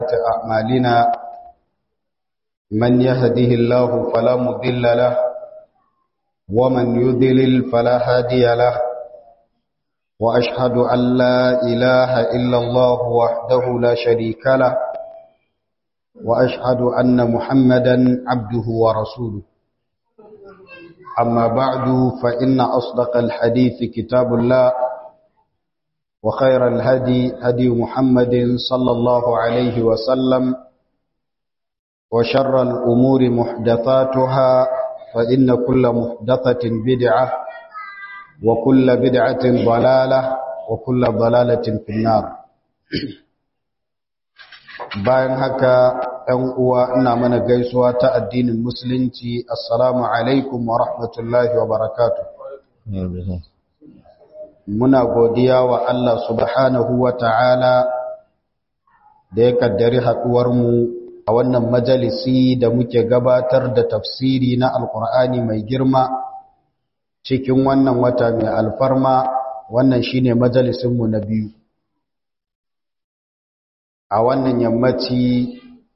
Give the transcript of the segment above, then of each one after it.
أعمالنا من يهده الله فلا مضل له ومن يضلل فلا هادي له وأشهد أن لا إله إلا الله وحده لا شريك له وأشهد أن محمدا عبده ورسوله أما بعد فإن أصدق الحديث كتاب الله وخير الهدي هدي محمد صلى الله عليه وسلم وشر الأمور محدثاتها فإن كل محدثة بدعة وكل بدعة ضلالة وكل ضلالة في النار bayan haka ‘yan uwa ina mana gaisuwa ta addinin musulunci assalamu alaikum wa rahmatullahi wa barakatu muna godiya wa Allah subhanahu wa ta'ala da ya kaddari haɗuwarmu a wannan majalisi da muke gabatar da tafsiri na alkur'ani mai girma cikin wannan wata mai alfarma wannan shine majalisinmu na biyu a wannan yammaci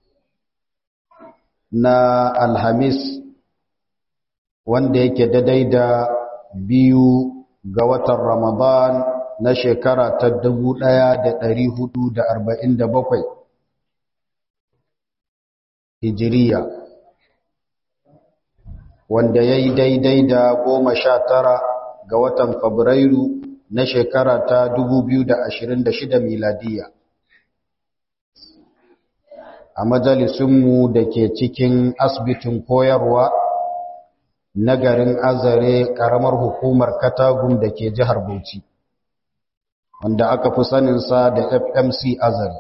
na alhamis wanda yake daidai da biyu ga watan ramadan na shekara ta dubu ɗaya da ɗari hudu da arba'in da bakwai hijiriya wanda ya yi daidai da goma sha tara ga watan fabrairu na shekara ta dubu biyu da ashirin da shida miladiya a majalisunmu da ke cikin asibitin koyarwa na garin azare ƙaramar hukumar katagun da ke jihar bauchi wanda aka fi saninsa da fmc azare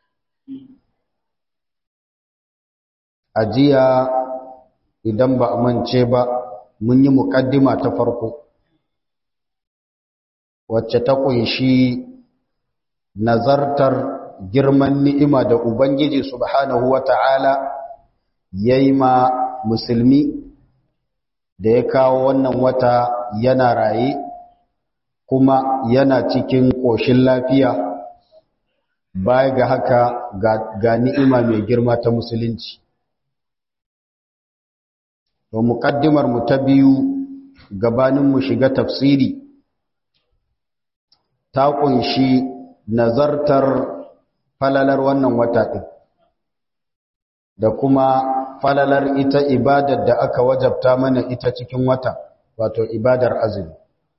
a jiya idan ba a mance ba mun yi muƙaddima ta farko wacce ta ƙunshi nazartar girman ni'ima da Ubangiji subhanahu wa ta'ala ya yi ma musulmi da ya kawo wannan wata yana raye kuma yana cikin ƙoshin lafiya baya ga haka ga ni'ima mai girma ta musulunci. To muƙaddimar mu ta biyu gabaninmu shiga tafsiri ta ƙunshi nazartar falalar wannan wata ɗin da kuma falalar ita ibadar da aka wajabta mana ita cikin wata wato ibadar azumi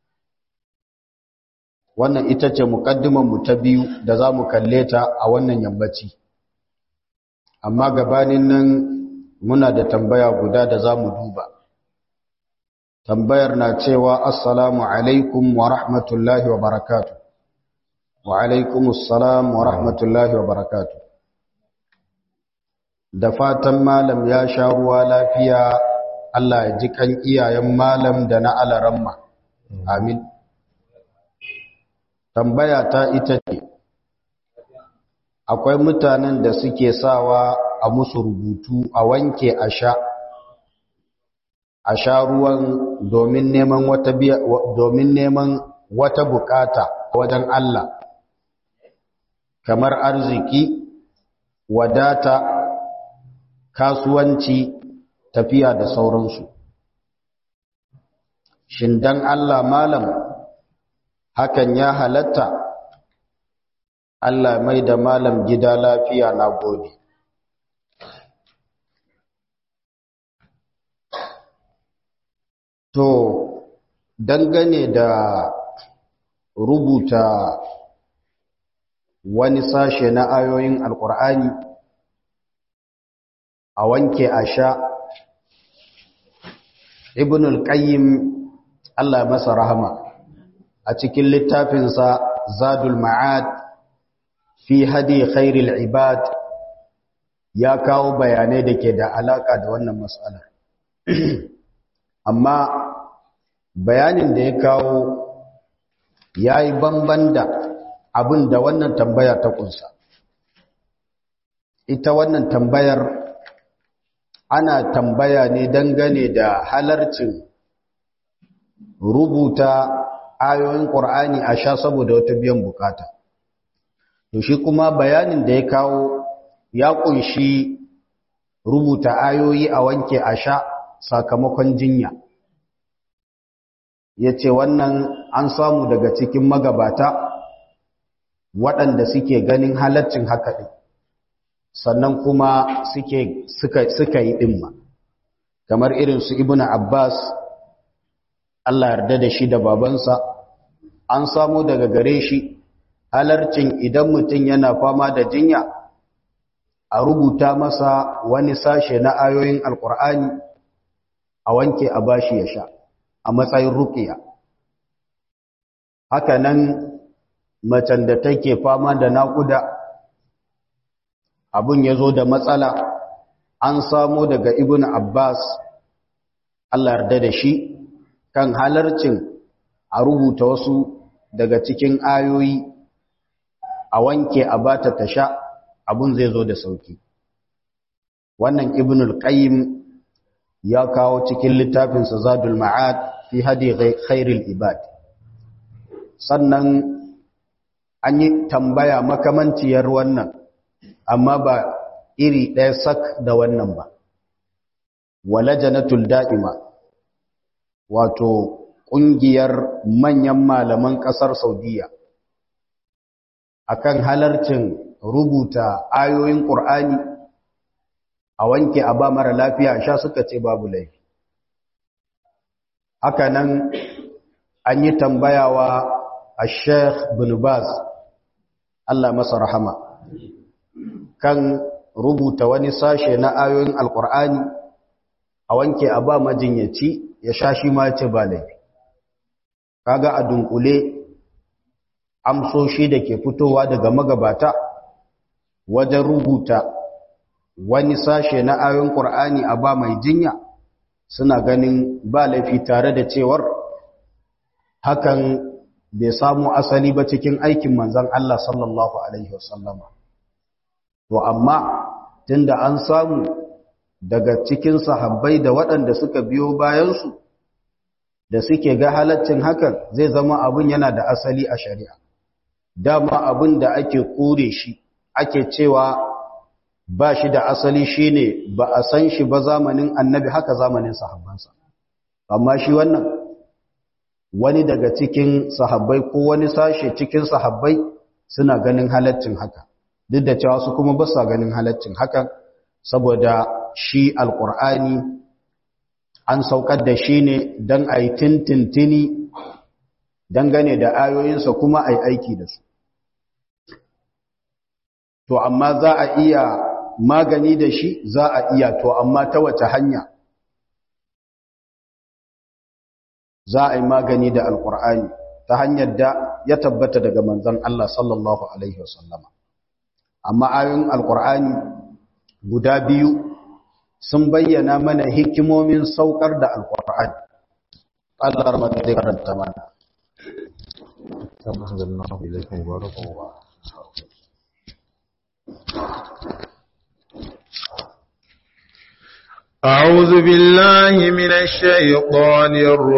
wannan ita ce mu ta biyu da za mu kalle ta a wannan yammaci amma gabanin nan muna da tambaya guda da za mu duba tambayar na cewa assalamu alaikum wa rahmatullahi wa barakatuh wa alaikumussalam wa rahmatullahi wa barakatu da fatan malam ya sha ruwa lafiya Allah ya ji kan iyayen malam da na alaramma amin tambaya ta ita ce akwai mutanen da suke sawa a musu rubutu a wanke a sha a sha ruwan domin neman wata domin neman wata bukata wajen Allah kamar arziki wadata kasuwanci tafiya da sauransu shin dan Allah malam hakan ya halatta Allah mai da malam gida lafiya na gode to dangane da rubuta wani sashe na ayoyin alkur'ani a wanke a sha ibn al-qayyim Allah masa rahama a cikin littafinsa zadul ma'ad fi hadi khairil ibad ya kawo bayanai da ke da alaka da wannan matsalar amma bayanin da ya kawo ya yi banban da abin da wannan tambaya ta kunsa ita wannan tambayar ana tambaya ne dangane da halarcin rubuta ayoyin ƙur'ani a sha saboda wata biyan bukata to shi kuma bayanin da ya kawo ya kunshi rubuta ayoyi a wanke a sha sakamakon jinya ya ce wannan an samu daga cikin magabata waɗanda suke ganin halaccin haka ɗin sannan kuma suke suka yi ɗin kamar irin su ibnu abbas Allah yarda da shi da babansa an samu daga gare shi halarcin idan mutum yana fama da jinya a rubuta masa wani sashe na ayoyin alkur'ani a wanke a bashi ya sha a matsayin rukiya haka nan macen da take fama da naƙuda abun ya zo da matsala an samu daga ibn abbas Allah yarda da shi kan halarcin a rubuta wasu daga cikin ayoyi a wanke a bata ta sha abun zai zo da sauki wannan ibn al-qayyim ya kawo cikin littafinsa zadul ma'ad fi hadi khairil ibad sannan an yi tambaya makamanciyar wannan amma ba iri ɗaya sak da wannan ba wala janatul da'ima wato ƙungiyar manyan malaman ƙasar saudiya akan halarcin rubuta ayoyin ƙur'ani a wanke a ba mara lafiya sha suka ce babu laifi haka nan an yi tambayawa a sheikh bin baz Allah masa rahama kan rubuta wani sashe na ayoyin alƙur'ani a wanke a ba majinyaci ya sha shi ma ce ba laifi kaga a dunkule amsoshi da ke fitowa daga magabata wajen rubuta wani sashe na ayoyin ƙur'ani a ba mai jinya suna ganin ba laifi tare da cewar hakan bai samu asali ba cikin aikin manzan Allah sallallahu Alaihi wasallama. To, amma tunda an samu daga cikin sahabbai da waɗanda suka biyo bayansu da suke ga halaccin hakan zai zama abin yana da asali a shari'a. Dama abin da ake kore shi, ake cewa ba shi da asali shi ne ba a san shi ba zamanin annabi haka zamanin sahabbansa. Amma shi wannan wani daga cikin sahabbai ko wani sashe cikin sahabbai suna ganin halaccin haka duk da cewa su kuma ba sa ganin halaccin hakan saboda shi alkur'ani an saukar da shi ne don a yi tintintini dangane da ayoyinsa kuma a yi aiki da su to amma za a iya magani da shi za a iya to amma ta wace hanya za a yi magani da alkur'ani ta hanyar da ya tabbata daga manzon Allah sallallahu alaihi wasallama amma ayoyin alkur'ani guda biyu sun bayyana mana hikimomin saukar da alkur'ani Allah rahmatu zai karanta mana kama anzalnahu ilayka mubarakan wa أعوذ بالله من الشيطان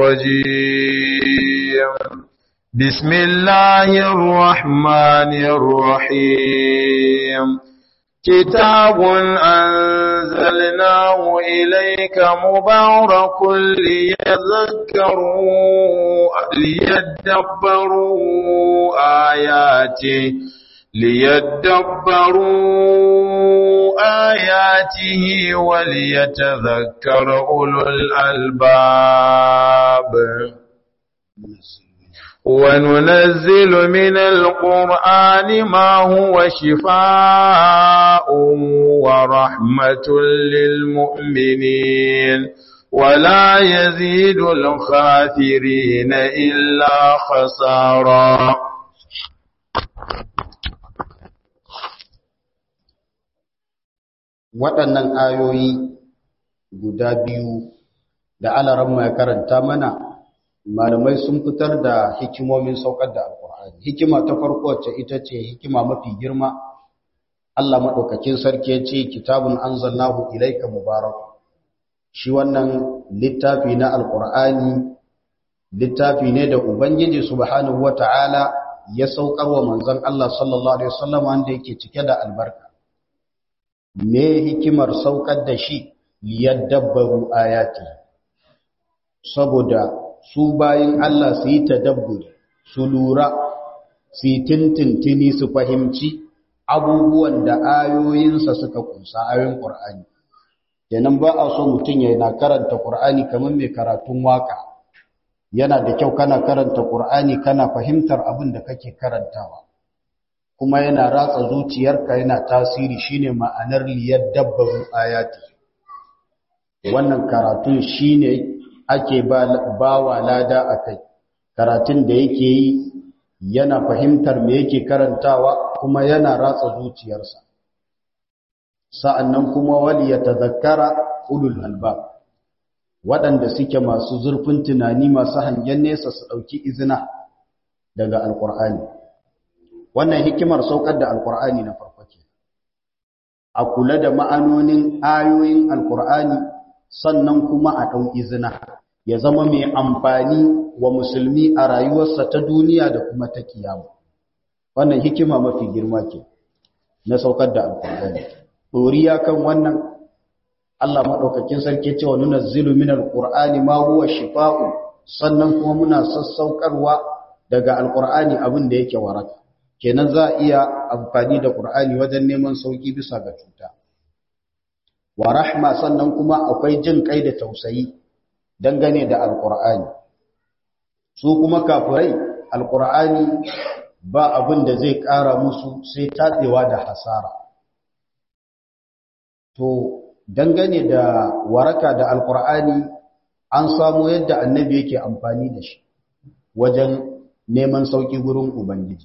الرجيم بسم الله الرحمن الرحيم كتاب أنزلناه إليك مبارك ليذكروا ليدبروا آياته ليدبروا آياته وليتذكر أولو الألباب وننزل من القرآن ما هو شفاء ورحمة للمؤمنين ولا يزيد الخاسرين إلا خسارا waɗannan ayoyi guda biyu da alaramma ya karanta mana malamai sun fitar da hikimomin saukar da alkur'ani hikima ta farko wacce ita ce hikima mafi girma Allah maɗaukakin sarki ya ce kitabun anzalnahu ilaika mubarak shi wannan littafi na alkur'ani littafi ne da ubangiji subhanahu wata'ala ya saukar wa manzon Allah sallallahu alaihi wasallam wanda yake cike da albarka me hikimar saukar da shi liyadabbaru ayati saboda su bayin Allah su yi tadabburi su lura su yi tintintini su fahimci abubuwan da ayoyinsa suka kunsa ayoyin Qur'ani kenan ba a so mutum ya na karanta Qur'ani kamar mai karatun waka yana da kyau kana karanta Qur'ani kana fahimtar abin da kake karantawa kuma yana ratsa zuciyarka yana tasiri shine ma'anar liyadabbaru ayati wannan karatun shine ake ba wa lada akai karatun da yake yi yana fahimtar me yake karantawa kuma yana ratsa zuciyarsa sa'annan kuma wali ya tazakkara ulul albab waɗanda suke masu zurfin tunani masu hangen nesa su ɗauki izina daga alƙur'ani wannan hikimar saukar da alƙur'ani na farko ke a kula da ma'anonin ayoyin alƙur'ani sannan kuma a ɗau izina ya zama mai amfani wa musulmi a rayuwarsa ta duniya da kuma ta kiyama wannan hikima mafi girma ke na saukar da alƙur'ani ɗoriya kan wannan Allah maɗaukakin sarki cewa nuna zilu min alƙur'ani ma huwa shifa'u sannan kuma muna sassaukarwa daga alƙur'ani abin da yake waraka kenan za a iya amfani da ƙur'ani wajen neman sauƙi bisa ga cuta wa rahma sannan kuma akwai jin kai da tausayi dangane da alƙur'ani su kuma kafirai alƙur'ani ba abin da zai ƙara musu sai tatsewa da hasara to dangane da waraka da alkur'ani an samu yadda annabi yake amfani da shi wajen neman sauki gurin ubangiji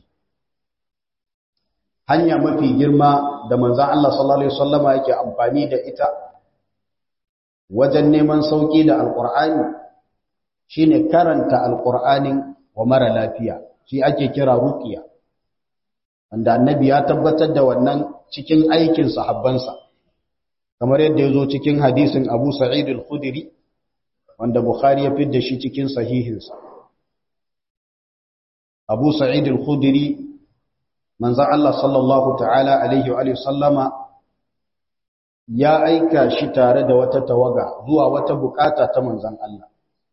hanya mafi girma da manzan Allah sallallahu alaihi wasallama yake amfani da ita wajen neman sauki da alkur'ani shine karanta alkur'anin wa mara lafiya shi ake kira ruqiya wanda annabi ya tabbatar da wannan cikin aikin sahabbansa kamar yadda ya zo cikin hadisin abu sa'id al-khudiri wanda bukhari ya fidda shi cikin sahihinsa abu sa'id al-khudiri manzan Allah sallallahu ta'ala alaihi wa sallama ya aika shi tare da wata tawaga zuwa wata bukata ta manzan Allah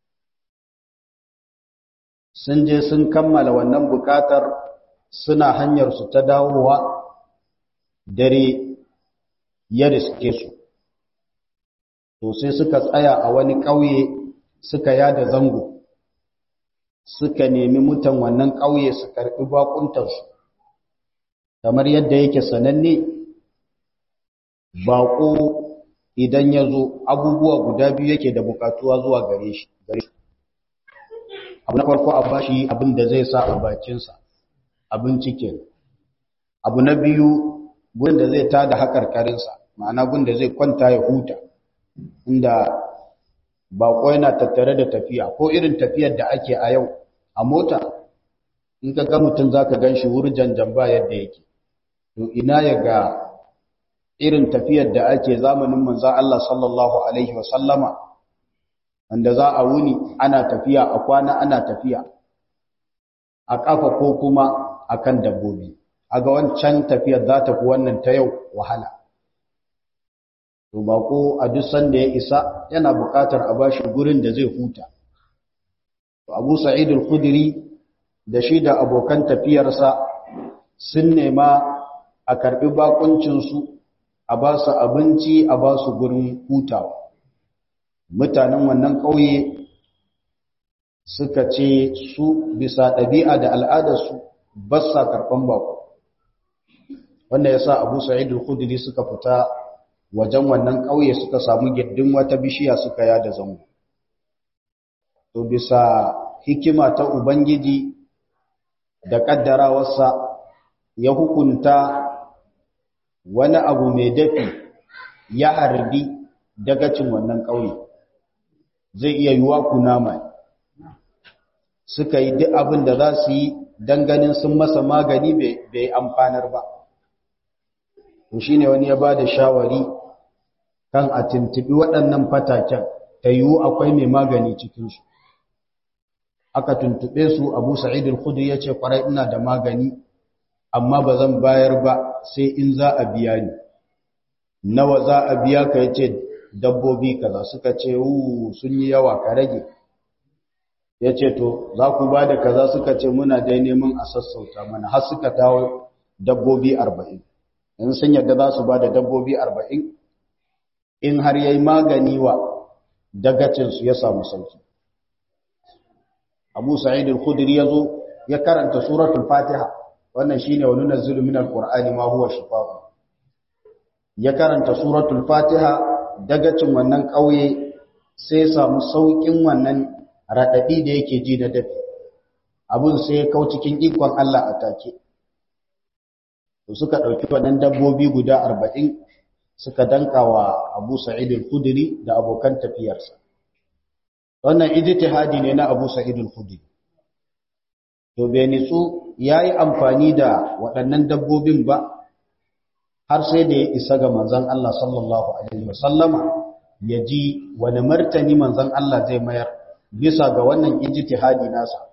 sun je sun kammala wannan bukatar suna hanyar su ta dawowa dare ya riske su to sai suka tsaya a wani ƙauye suka yada zango suka nemi mutan wannan ƙauye su karɓi bakuntarsu kamar yadda yake sananne baƙo idan ya zo abubuwa guda biyu yake da buƙatuwa zuwa gare shi abu na farko a bashi abin da zai sa a bakinsa abin cikin abu na biyu gurin da zai tada haƙarƙarinsa ma'ana gun da zai kwanta ya huta inda baƙo yana tattare da tafiya ko irin tafiyar da ake a yau a mota in ka ga mutum za ka gan shi wurjan jamba yadda yake to ina ya ga irin tafiyar da ake zamanin manza Allah sallallahu Alaihi wasallama wanda za a wuni ana tafiya a kwana ana tafiya a ƙafa ko kuma a kan dabbobi a ga wancan tafiyar za ta fi wannan ta yau wahala to bako a duk sanda ya isa yana buƙatar a bashi gurin da zai huta to Abu Sa'id al-Khudri da shi da abokan tafiyarsa sun nema a karbi bakuncin su a ba su abinci a ba su gurin hutawa mutanen wannan ƙauye suka ce su bisa ɗabi'a da al'adarsu ba sa karɓan bako wanda ya sa abu sa'id al-khudri suka fita wajen wannan ƙauye suka samu giddin wata bishiya suka yada zango to bisa hikima ta ubangiji da ƙaddarawarsa ya hukunta wani abu mai dafi ya harbi dagacin wannan ƙauye zai iya yiwa kunama suka yi duk abin da za su yi don ganin sun masa magani bai amfanar ba to shi ne wani ya ba da shawari kan a tuntubi waɗannan fataken ta yiwu akwai mai magani cikinsu aka tuntube su abu sa'id al-khudu ya ce kwarai ina da magani amma ba zan bayar ba sai in za a biya ni nawa za a biya ka yace dabbobi kaza suka ce uu sun yi yawa ka rage yace to za ku ba da kaza suka ce muna dai neman a sassauta mana har suka dawo dabbobi 40 in sun yadda za su ba da dabbobi 40 in har yayi magani wa dagacin su ya samu sauki Abu Sa'id al-Khudri yazo ya karanta suratul Fatiha wannan shine wa nunazzilu minal qur'ani ma huwa shifaa'un ya karanta suratul Fatiha dagacin wannan kauye sai ya samu saukin wannan radadi da yake ji da dafi abun sai ya kau cikin ikon Allah a take to suka dauki wannan dabbobi guda 40 suka danka wa Abu Sa'id al-Khudri da abokan tafiyarsa wannan ijtihadi ne na Abu Sa'id al-Khudri to bai nitsu yayi amfani da waɗannan dabbobin ba har sai da ya isa ga manzon Allah sallallahu alaihi wasallama ya ji wani martani manzon Allah zai mayar bisa ga wannan ijtihadi nasa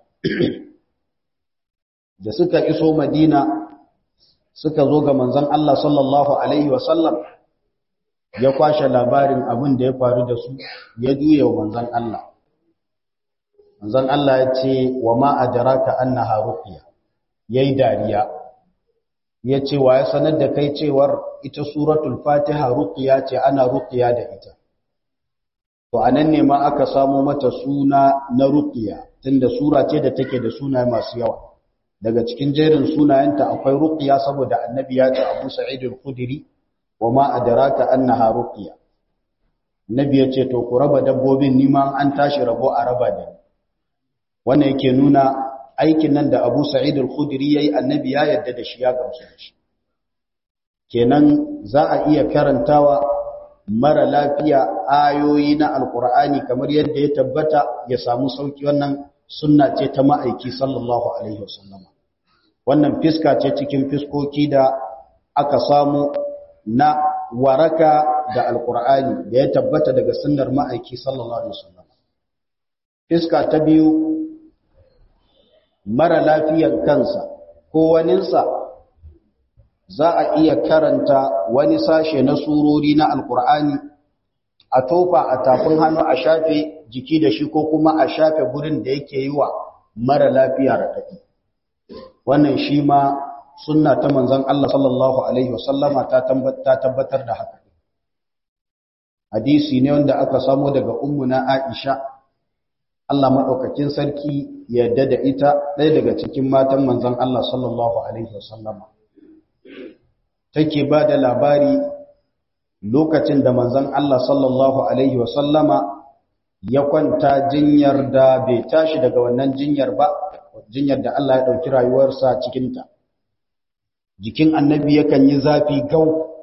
da suka iso Madina suka zo ga manzon Allah sallallahu alaihi wasallam ya kwashe labarin abin da ya faru da su ya juye wa manzon Allah manzon Allah ya ce wa ma adraka annaha ruqya yayi dariya ya ce wa ya sanar da kai cewar ita suratul fatiha ruqya ce ana ruqya da ita to anan ne ma aka samu mata suna na ruqya tunda sura ce da take da sunaye masu yawa daga cikin jerin sunayenta akwai ruqya saboda annabi ya ce Abu Sa'id al-Khudri wa ma adraka annaha ruqya nabi ya ce to ku raba dabbobin nima an tashi rabo a raba da ni wannan yake nuna aikin nan da Abu Sa'id al-Khudri yayi annabi ya yarda da shi ya gamsu da shi kenan za a iya karantawa mara lafiya ayoyi na alqur'ani kamar yadda ya tabbata ya samu sauki wannan sunna ce ta ma'aiki sallallahu alaihi wasallam wannan fiska ce cikin fiskoki da aka samu na waraka da alqur'ani da ya tabbata daga sunnar ma'aiki sallallahu alaihi wasallam fiska ta biyu mara lafiyan kansa ko waninsa za a iya karanta wani sashe na surori na alkur'ani a tofa a tafin hannu a shafe jiki da shi ko kuma a shafe gurin da yake yi wa mara lafiya raɗaɗi wannan shi ma sunna ta manzon Allah sallallahu alaihi wasallama ta tabbatar da haka hadisi ne wanda aka samo daga ummuna Aisha Allah maɗaukakin sarki yadda da ita ɗaya daga cikin matan manzon Allah sallallahu Alaihi wasallama. Take ba da labari lokacin da manzon Allah sallallahu Alaihi wasallama ya kwanta jinyar da bai tashi daga wannan jinyar ba, jinyar da Allah ya ɗauki rayuwarsa cikinta. Jikin annabi yakan yi zafi gau.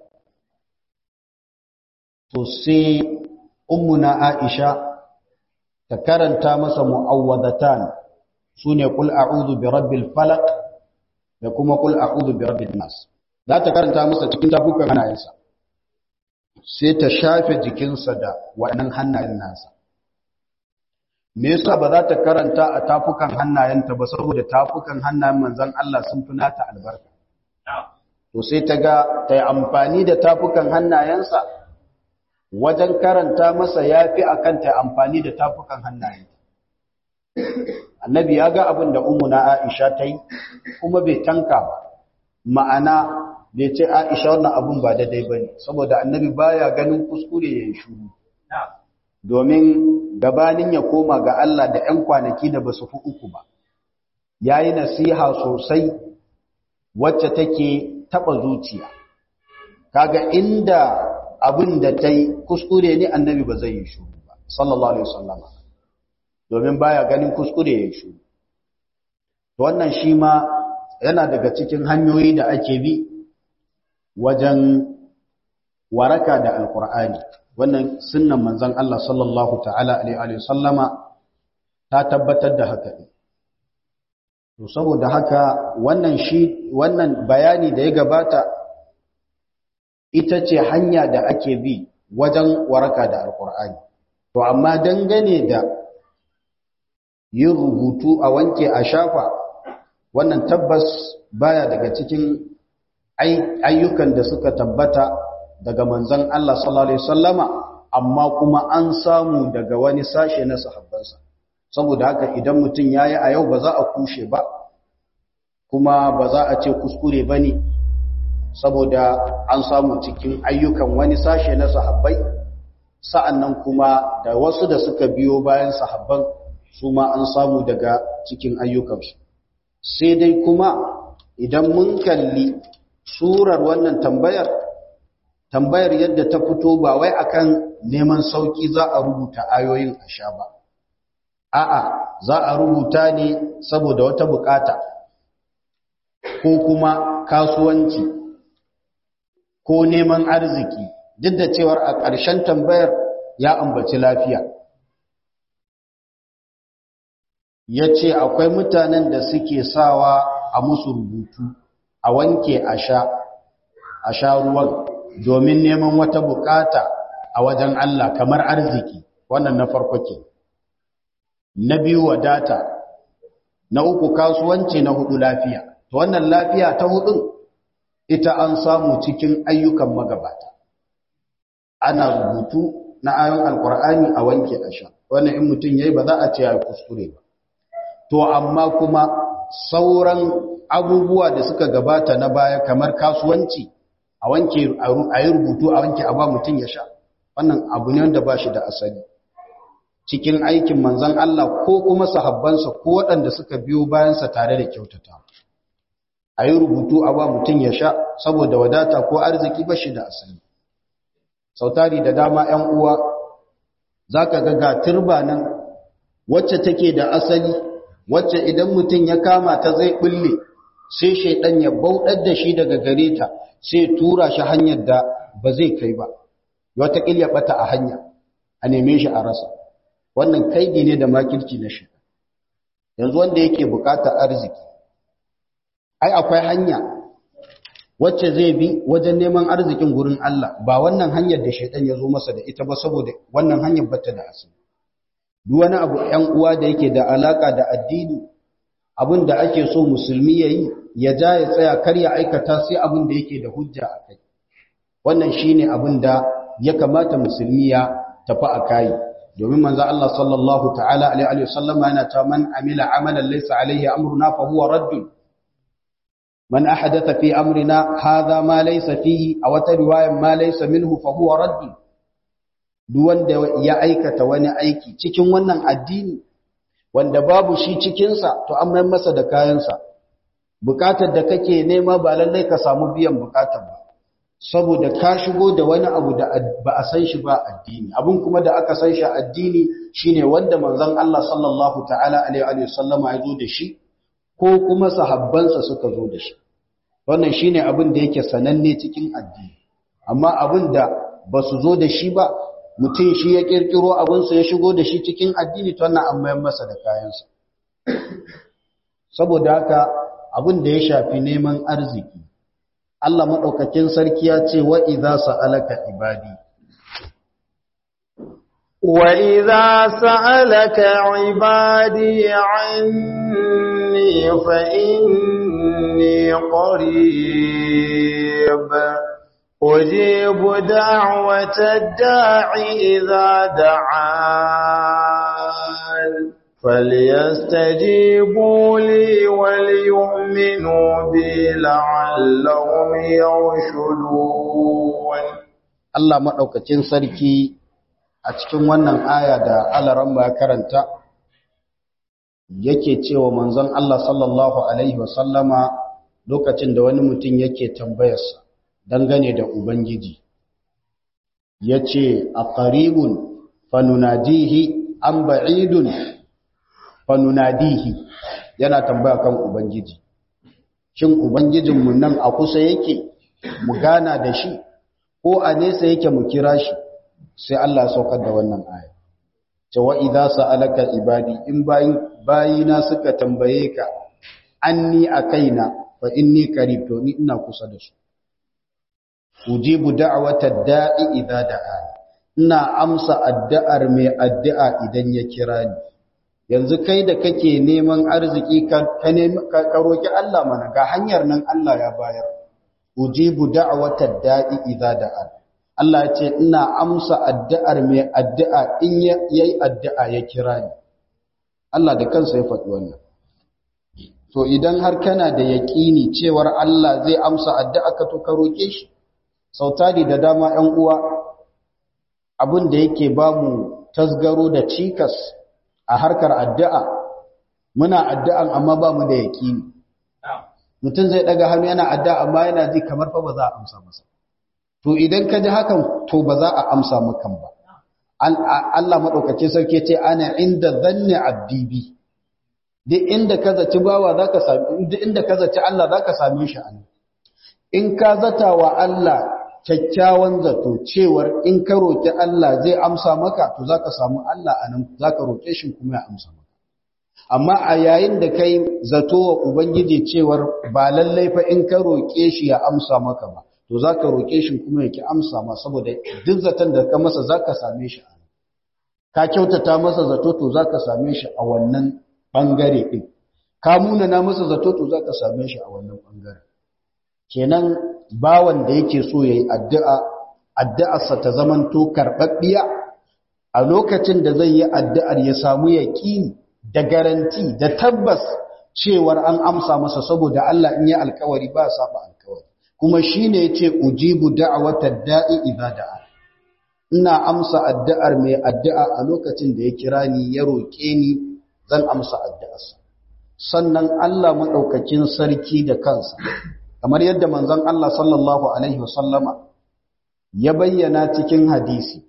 To sai ummuna Aisha ta karanta masa mu'awwadatan sune qul a'udhu bi rabbil falaq da kuma qul a'udhu bi rabbin nas za ta karanta masa cikin tafukan hannayensa sai ta shafe jikinsa da waɗannan hannayen nasa me yasa ba za ta karanta a tafukan hannayenta ba saboda tafukan hannayen manzon Allah sun fi nata albarka to sai ta ga ta yi amfani da tafukan hannayensa wajen karanta masa ya fi a kanta amfani da tafukan hannaye. Annabi ya ga abin da umuna Aisha ta yi, kuma bai tanka ba, ma'ana bai ce Aisha wannan abin ba daidai ba ne, saboda annabi baya ganin kuskure ya yi shuru. Domin gabanin ya koma ga Allah da ‘yan kwanaki da ba su fi uku ba, ya yi nasiha sosai wacce take taɓa zuciya. Kaga inda abin da ta yi kuskure ne annabi ba zai yi shuru ba sallallahu alaihi wasallama domin baya ganin kuskure ya yi shuru wannan shi ma yana daga cikin hanyoyi da ake bi wajen waraka da alkur'ani wannan sunnan manzon Allah sallallahu ta'ala alaihi wasallama ta tabbatar da haka to saboda haka wannan shi wannan bayani da ya gabata ita ce hanya da ake bi wajen waraka da alkur'ani to amma dangane da yin rubutu a wanke a shafa wannan tabbas baya daga cikin ayyukan da suka tabbata daga manzon Allah sallallahu alaihi wasallama amma kuma an samu daga wani sashe na sahabbansa saboda haka idan mutum yayi a yau ba za a kushe ba kuma ba za a ce kuskure bane saboda an samu cikin ayyukan wani sashe na sahabbai sa'annan kuma da wasu da suka biyo bayan sahabban su ma an samu daga cikin ayyukansu sai dai kuma idan mun kalli surar wannan tambayar tambayar yadda ta fito ba wai akan neman sauki za a rubuta ayoyin a sha ba a'a za a rubuta ne saboda wata bukata ko kuma kasuwanci ko neman arziki duk da cewar a ƙarshen tambayar ya ambaci lafiya ya ce akwai mutanen da suke sawa a musu rubutu a wanke a sha a sha ruwan domin neman wata bukata a wajen Allah kamar arziki wannan na farko ke na biyu wadata na uku kasuwanci na hudu lafiya to wannan lafiya ta hudun ita an samu cikin ayyukan magabata ana rubutu na ayon alkur'ani a wanke a sha wannan in mutum yayi ba za a ce ya kuskure ba to amma kuma sauran abubuwa da suka gabata na baya kamar kasuwanci a wanke a yi rubutu a wanke a ba mutum ya sha wannan abu ne wanda ba shi da asali cikin aikin manzan Allah ko kuma sahabbansa ko waɗanda suka biyo bayansa tare da kyautata a yi rubutu a ba mutum ya sha saboda wadata ko arziki ba shi da asali sautari da dama 'yan uwa za ka ga turba nan wacce take da asali wacce idan mutum ya kama ta zai bulle sai shaidan ya bauɗar da shi daga gare ta sai tura shi hanyar da ba zai kai ba wata ya bata a hanya a neme shi a rasa wannan kaigi ne da makirci na shi yanzu wanda yake bukatar arziki ai akwai hanya wacce zai bi wajen neman arzikin gurin Allah ba wannan hanyar da shaidan ya zo masa da ita ba saboda wannan hanyar bata da asali duk wani abu ‘yan uwa da yake da alaka da addini abin da ake so musulmi ya yi ya ja ya tsaya kar ya aikata sai abin da yake da hujja a kai wannan shi ne abin da ya kamata musulmi ya tafi a kayi domin manzo Allah sallallahu ta'ala alaihi wasallama yana ta man amila amalan laysa alaihi amruna fa huwa raddun man ahadatha fi amrina hadha ma laysa fihi aw ta riwayan ma laysa minhu fa huwa raddun duk wanda ya aikata wani aiki cikin wannan addini wanda babu shi cikinsa to an mai masa da kayansa bukatar da kake nema ba lallai ka samu biyan bukatar ba saboda ka shigo da wani abu da ba a san shi ba addini abun kuma da aka san shi addini shine wanda manzon Allah sallallahu ta'ala alaihi wa sallama ya zo da shi ko kuma sahabbansa suka zo da shi wannan shine abin da yake sananne cikin addini amma abin da ba su zo da shi ba mutum shi ya kirkiro abinsa ya shigo da shi cikin addini to wannan an mayar masa da kayansa saboda haka abin da ya shafi neman arziki Allah madaukakin sarki ya ce wa idza sa'alaka ibadi wa idza sa'alaka ibadi anni fa inni qarib أجيب دعوة الداع إذا دعان فليستجيبوا لي وليؤمنوا بي لعلهم يرشدون Allah maɗaukacin sarki a cikin wannan aya da alaran ya karanta yake cewa manzon Allah sallallahu Alaihi wasallama lokacin da wani mutum yake tambayarsa dangane da Ubangiji, ya ce, A ƙaribun fanunadihi an ba'idun fanunadihi yana tambaya kan Ubangiji. Shin Ubangijinmu nan a kusa yake mu gana da shi, ko a nesa yake mu kira shi, sai Allah saukar da wannan aya. Cewa idza sa'alaka ibadi in bayina suka tambaye ka, anni a kaina, fa inni qarib to ni ina kusa da su. ujibu da'watad da'i idza da'a ina amsa addu'ar mai addu'a idan ya kira ni yanzu kai da kake neman arziki ka ka roki Allah mana ga hanyar nan Allah ya bayar ujibu da'watad da'i idza da'a Allah ya ce ina amsa addu'ar mai addu'a in yayi addu'a ya kira ni Allah da kansa ya faɗi wannan to idan har kana da yaƙini cewar Allah zai amsa addu'a ka to ka roke shi sautari da dama 'yan uwa abin da yake ba mu tasgaro da cikas a harkar addu'a muna addu'an amma ba mu da yaƙini mutum zai ɗaga hannu yana addu'a amma yana ji kamar fa ba za a amsa masa to idan ka ji hakan to ba za a amsa makan ba Allah maɗaukaci sarki ce ana inda zanne abdibi duk inda ka zaci bawa za ka sami duk inda ka zaci Allah za ka same shi a in ka zata wa Allah kyakkyawan zato cewar in ka roƙi Allah zai amsa maka to za ka samu Allah a nan za ka roƙe shi kuma ya amsa maka amma a yayin da kai zato wa Ubangiji cewar ba lallai fa in ka roƙe shi ya amsa maka ba to za ka roƙe shi kuma ya ki amsa ma saboda duk zaton da ka masa za ka same shi a nan ka kyautata masa zato to za ka same shi a wannan ɓangare ɗin ka munana masa zato to za ka same shi a wannan ɓangare kenan bawan da yake so ya yi addu'a addu'arsa ta zamanto karɓaɓɓiya a lokacin da zai yi addu'ar ya samu yaƙini da garanti da tabbas cewar an amsa masa saboda Allah in yi alkawari ba saba alkawari kuma shi ne ya ce ujibu da'awatar da'i idza da'a ina amsa addu'ar mai addu'a a lokacin da ya kira ni ya roƙe ni zan amsa addu'arsa sannan Allah maɗaukakin sarki da kansa kamar yadda manzon Allah sallallahu alaihi wasallama ya bayyana cikin hadisi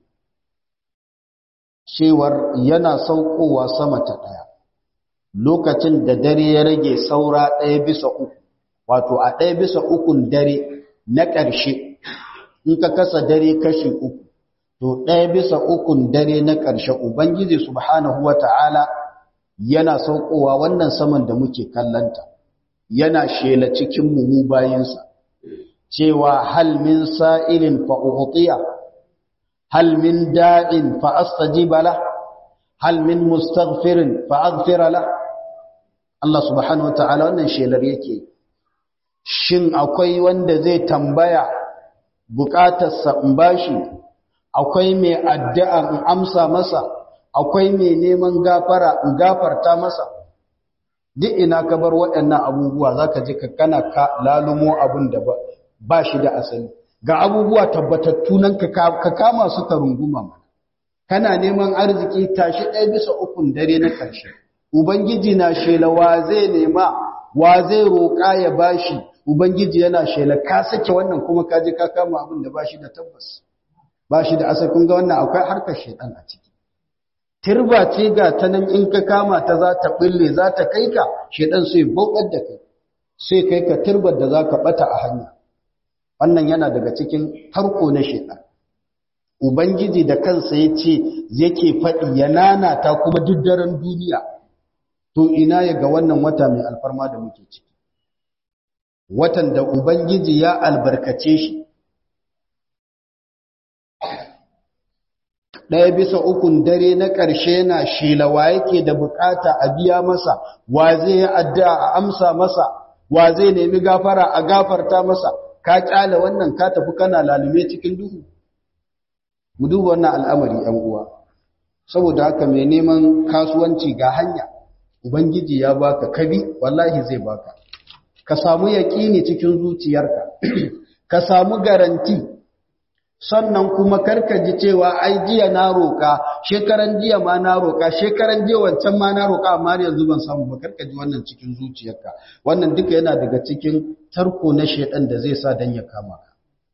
cewar yana saukowa sama ta ɗaya lokacin da dare ya rage saura ɗaya bisa uku wato a ɗaya bisa ukun dare na ƙarshe in ka kasa dare kashi uku to ɗaya bisa ukun dare na ƙarshe ubangiji subhanahu wata'ala yana saukowa wannan saman da muke kallanta yana shela cikin mu bayinsa cewa hal min sa'ilin fa ughtiya hal min da'in fa astajiba la hal min mustaghfirin fa aghfira la Allah subhanahu wata'ala wannan shelar yake shin akwai wanda zai tambaya bukatarsa in bashi akwai mai addu'a in amsa masa akwai mai neman gafara in gafarta masa duk ina ka bar waɗannan abubuwa zaka ji ka kana ka lalumo abin da ba shi da asali ga abubuwa tabbatattu nan ka kama su ka runguma mana kana neman arziki tashi ɗaya bisa ukun dare na ƙarshe ubangiji na shela wa zai nema wa zai roƙa ya bashi ubangiji yana shela ka sake wannan kuma ka je ka kama abin da bashi da tabbas bashi da asali kun ga wannan akwai harkar shedan a ciki tirba ce ga ta nan in ka kama ta za ta bille za ta kai ka shedan sai bokar da kai sai kai ka tirbar da za ka bata a hanya wannan yana daga cikin tarko na shedan ubangiji da kansa ya ce yake faɗi ya nanata kuma duk daren duniya to ina ya ga wannan wata mai alfarma da muke ciki watan da ubangiji ya albarkace shi ɗaya bisa ukun dare na ƙarshe na shelawa yake da bukata a biya masa wa zai yi addu'a a amsa masa wa zai nemi gafara a gafarta masa ka kyale wannan ka tafi kana lalume cikin duhu mu duba wannan al'amari ‘yan uwa saboda haka mai neman kasuwanci ga hanya ubangiji ya baka kabi wallahi zai baka ka samu yaƙini cikin zuciyarka ka samu garanti sannan kuma karka ji cewa ai jiya na roka shekaran jiya ma na roka shekaran jiya wancan ma na roka amma yanzu ban samu ba karka ji wannan cikin zuciyarka wannan duka yana daga cikin tarko na shedan da zai sa dan ya kama ka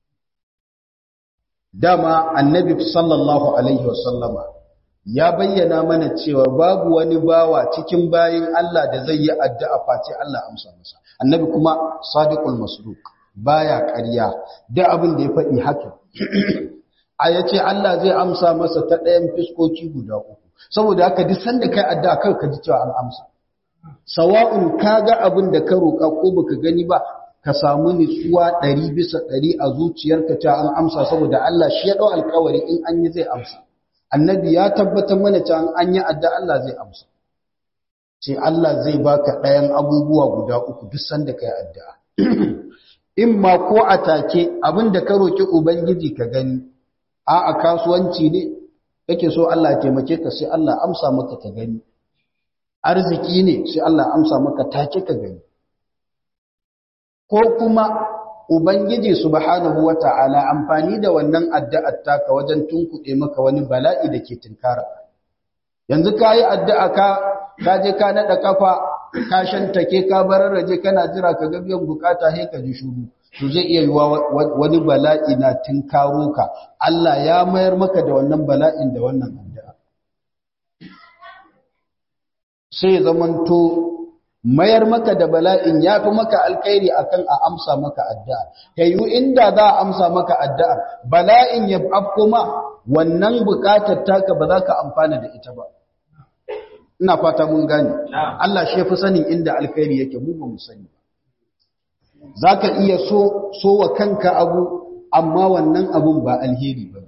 dama annabi sallallahu alaihi wasallama ya bayyana mana cewa babu wani bawa cikin bayin Allah da zai yi addu'a face Allah amsa masa annabi kuma sadiqul masduq baya ƙarya da abin da ya faɗi haka a yace Allah zai amsa masa ta ɗayan fiskoki guda uku saboda haka duk sanda kai addu'a kai ka ji cewa an amsa sawa'un kaga abin da ka roƙa ko baka gani ba ka samu nutsuwa ɗari bisa ɗari a zuciyarka cewa an amsa saboda Allah shi ya ɗau alkawari in an yi zai amsa annabi ya tabbatar mana cewa an yi adda Allah zai amsa ce Allah zai baka ɗayan abubuwa guda uku duk sanda kai addu'a in ma ko a take abinda ka roki ubangiji ka gani a a kasuwanci ne kake so Allah ya taimake ka sai Allah amsa maka ka gani arziki ne sai Allah amsa maka take ka gani ko kuma ubangiji subhanahu wata'ala amfani da wannan addu'ar taka wajen tunkuɗe maka wani bala'i da ke tinkara yanzu kayi addu'a ka ka je ka nada kafa ka shantake ka bararraje kana jira ka ga biyan bukata sai ka ji shuru to zai iya yiwa wani bala'i na tinkaro ka Allah ya mayar maka da wannan bala'in da wannan addu'a sai zamanto mayar maka da bala'in ya fi maka alkhairi akan a amsa maka addu'a yayu inda za a amsa maka addu'a bala'in ya afko ma wannan bukatar taka ba za ka amfana da ita ba ina fata mun gane Allah shi ya fi sanin inda alkhairi yake mu ba mu sani za ka iya so so wa kanka abu amma wannan abun ba alheri ba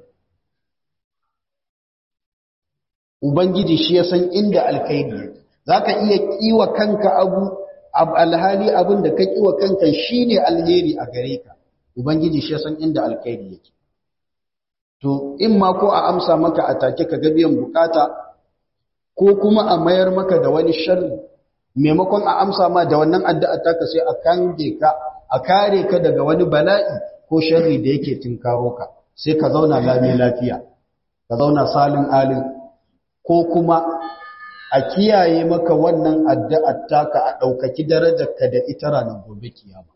ubangiji shi ya san inda alkhairi yake za ka iya kiwa kanka abu alhali abin da ka kiwa kanka shi ne alheri a gare ka ubangiji shi ya san inda alkhairi yake to in ma ko a amsa maka a take ka ga biyan bukata ko kuma a mayar maka da wani sharri maimakon a amsa ma da wannan addu'a taka sai a kange ka a kare ka daga wani bala'i ko sharri da yake tinkaro ka sai ka zauna lami lafiya ka zauna salin alin ko kuma a kiyaye maka wannan addu'ar taka a ɗaukaki darajarka da ita ranar gobe kiyama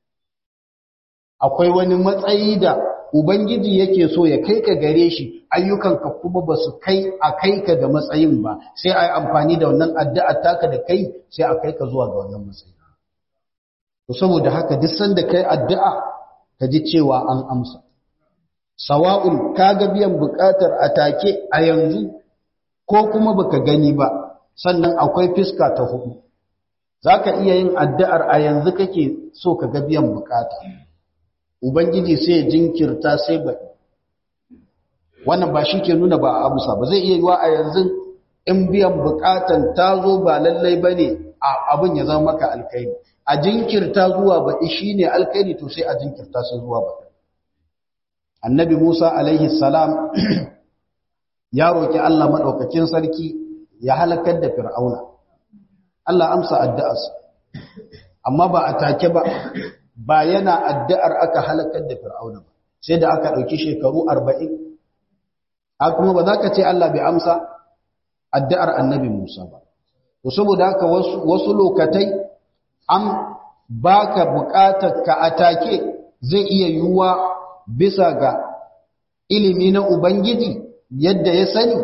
akwai wani matsayi da ubangiji yake so ya kai ka gare shi ayyukanka kuma ba su kai a kai ka da matsayin ba sai a yi amfani da wannan addu'ar taka da kai sai a kai ka zuwa ga wannan matsayi to saboda haka duk sanda kai addu'a ka ji cewa an amsa sawa'un ka ga biyan buƙatar a take a yanzu ko kuma baka gani ba sannan akwai fiska ta hudu zaka iya yin addu'ar a yanzu kake so ka ga biyan bukata ubangiji sai ya jinkirta sai ba wannan ba shi ke nuna ba a amsa ba zai iya yiwa a yanzu in biyan bukatan ta zo ba lallai bane abin ya zama maka alkhairi a jinkirta zuwa baɗi shine alkhairi to sai a jinkirta sai zuwa baɗi annabi Musa alaihi salam ya roki Allah madaukakin sarki ya halakar da fir'auna Allah amsa addu'arsa amma ba a take ba ba yana addu'ar aka halakar da fir'auna ba sai da aka dauki shekaru 40 a kuma ba za ka ce Allah bai amsa addu'ar annabi Musa ba to saboda haka wasu wasu lokatai an baka bukatar ka atake zai iya yiwuwa bisa ga ilimi na ubangiji yadda ya sani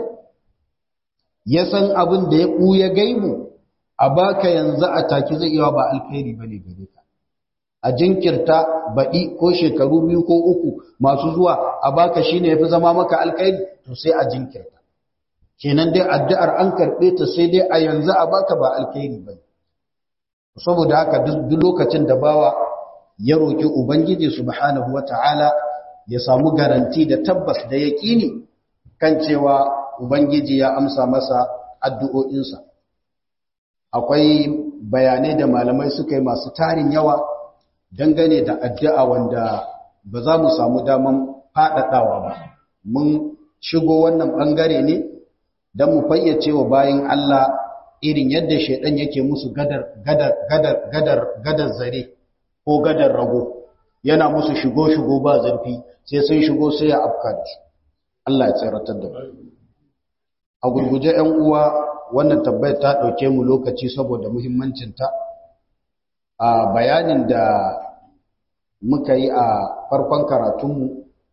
ya san abin da ya ɓuya gaibu a baka yanzu a take zai iya ba alkhairi bane gare ka a jinkirta baɗi ko shekaru biyu ko uku masu zuwa a baka shine yafi zama maka alkhairi to sai a jinkirta kenan dai addu'ar an karɓe ta sai dai a yanzu a baka ba alkhairi bane saboda haka duk lokacin da bawa ya roki ubangiji subhanahu wataala ya samu garanti da tabbas da yaƙini kan cewa Ubangiji ya amsa masa addu'o'insa. Akwai bayanai da malamai suka yi masu tarin yawa dangane da addu'a wanda ba za mu samu daman faɗaɗawa ba. Mun shigo wannan ɓangare ne don mu fayyace wa bayan Allah irin yadda shaiɗan yake musu gadar, gadar, gadar, gadar, gadar zare ko gadar rago. Yana musu shigo-shigo ba zurfi sai sun shigo sai ya afka da su. Allah ya tsaratar da mu. a gurguje ‘yan uwa wannan tabbai ta ɗauke mu lokaci saboda muhimmancinta a bayanin da muka yi a farkon karatunmu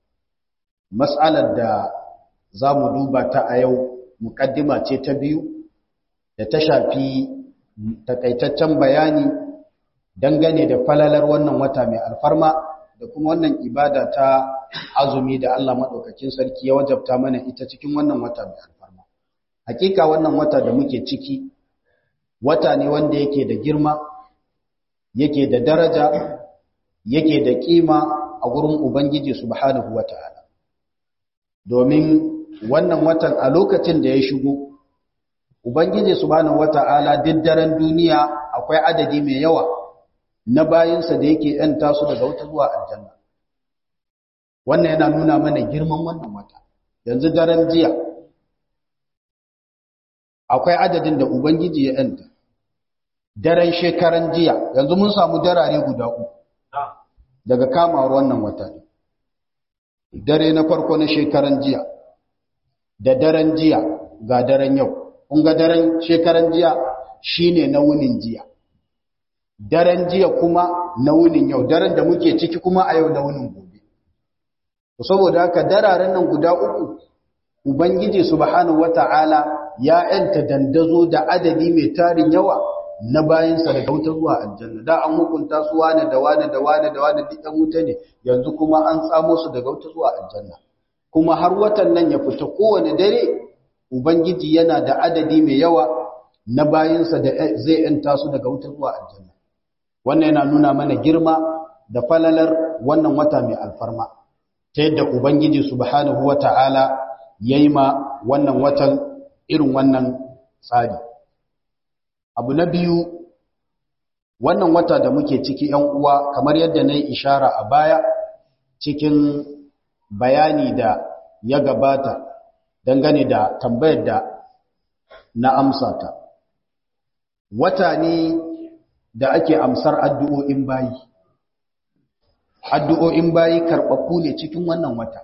matsalar da za mu duba ta a yau muƙaddima ce ta biyu da ta shafi takaitaccen bayani dangane da falalar wannan wata mai alfarma da kuma wannan ibada ta azumi da Allah maɗaukakin sarki ya wajabta mana ita cikin wannan wata mai alfarma hakika wannan wata da muke ciki wata ne wanda yake da girma yake da daraja yake da kima a gurin ubangiji subhanahu wata'ala domin wannan watan a lokacin da ya shigo ubangiji subhanahu wata'ala duk daren duniya akwai adadi mai yawa na bayinsa da yake yanta su daga wata zuwa aljanna wannan yana nuna mana girman wannan wata yanzu daren jiya akwai adadin da ubangiji ya yanta daren shekaran jiya yanzu mun samu darare guda uku daga kamawar wannan wata ne dare na farko na shekaran jiya da daren jiya ga daren yau kun ga daren shekaran jiya shine na wunin jiya daren jiya kuma na wunin yau daren da muke ciki kuma a yau na wunin gobe saboda haka dararen nan guda uku ubangiji subhanahu wata'ala ya yanta dandazo da adadi mai tarin yawa na bayansa daga wuta zuwa aljanna da an hukunta su wane da wane da wane da wane duk wuta ne yanzu kuma an tsamo su daga wuta zuwa aljanna kuma har watan nan ya fita kowane dare ubangiji yana da adadi mai yawa na bayansa da zai yanta su daga wuta zuwa aljanna wannan yana nuna mana girma da falalar wannan wata mai alfarma ta yadda ubangiji subhanahu wata'ala yayi ma wannan watan irin wannan tsari abu na biyu wannan wata da muke ciki ‘yan uwa kamar yadda na yi ishara a baya cikin bayani da ya gabata dangane da tambayar da na amsa ta wata ne da ake amsar addu'o'in bayi addu'o'in bayi karɓaɓɓu ne cikin wannan wata